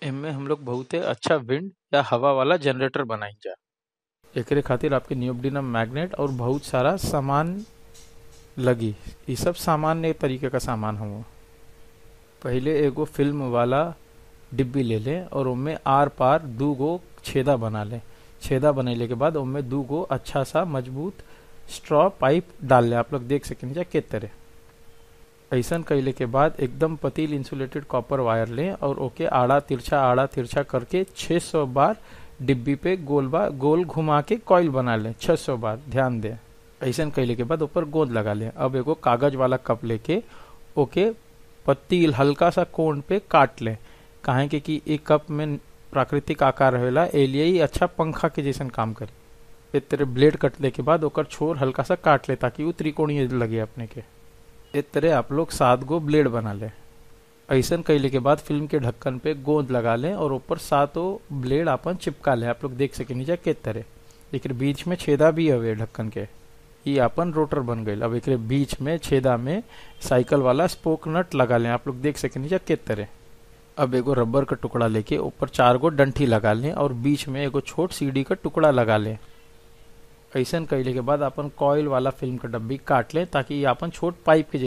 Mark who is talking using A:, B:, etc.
A: एमे हम लोग बहुते अच्छा विंड या हवा वाला जनरेटर बनाइजा एकरे खातिर आपके नियोडिनम मैग्नेट और बहुत सारा सामान लगी ई सब सामान्य तरीके का सामान हुआ पहिले एगो फिल्म वाला डिब्बी ले लें और उनमें आर पार दू गो छेदा बना लें छेदा बनैले के बाद उनमें दू गो अच्छा सा मजबूत स्ट्रॉ पाइप डाल लें आप लोग देख सकें जा के तरह ऐसन कैले के बाद एकदम पतील इंसुलेटेड कॉपर वायर लें और ओके आड़ा तिरछा आड़ा तिरछा करके 600 बार डिब्बी पे गोल बा गोल घुमा के कॉइल बना लें 600 बार ध्यान दें ऐसन कैले के बाद ऊपर गोंद लगा लें अब एगो कागज वाला कप लेके ओके पतील हल्का सा कोण पे काट लें काहे के कि एक कप में प्राकृतिक आकार रहेला ए लिए ही अच्छा पंखा के जैसन काम करे इस तरह ब्लेड कटले के बाद ओकर छोर हल्का सा काट ले ताकि वो त्रिकोणीय लगे अपने के इस तरह आप लोग सात गो ब्लेड बना ले ऐसन कैले के बाद फिल्म के ढक्कन पे गोंद लगा लें और ऊपर सातों ब्लेड अपन चिपका ले आप लोग देख सके नीचे के तरह एक बीच में छेदा भी हवे ढक्कन के ये अपन रोटर बन गई अब एक बीच में छेदा में साइकिल वाला स्पोक नट लगा लें आप लोग देख सके नीचे के तरह अब एगो रबर का टुकड़ा लेके ऊपर चार गो डंठी लगा लें और बीच में एगो छोट सीढ़ी का टुकड़ा लगा लें ऐसन कैले के बाद अपन कॉइल वाला फिल्म का डब्बी काट लें ताकि ये अपन छोट पाइप के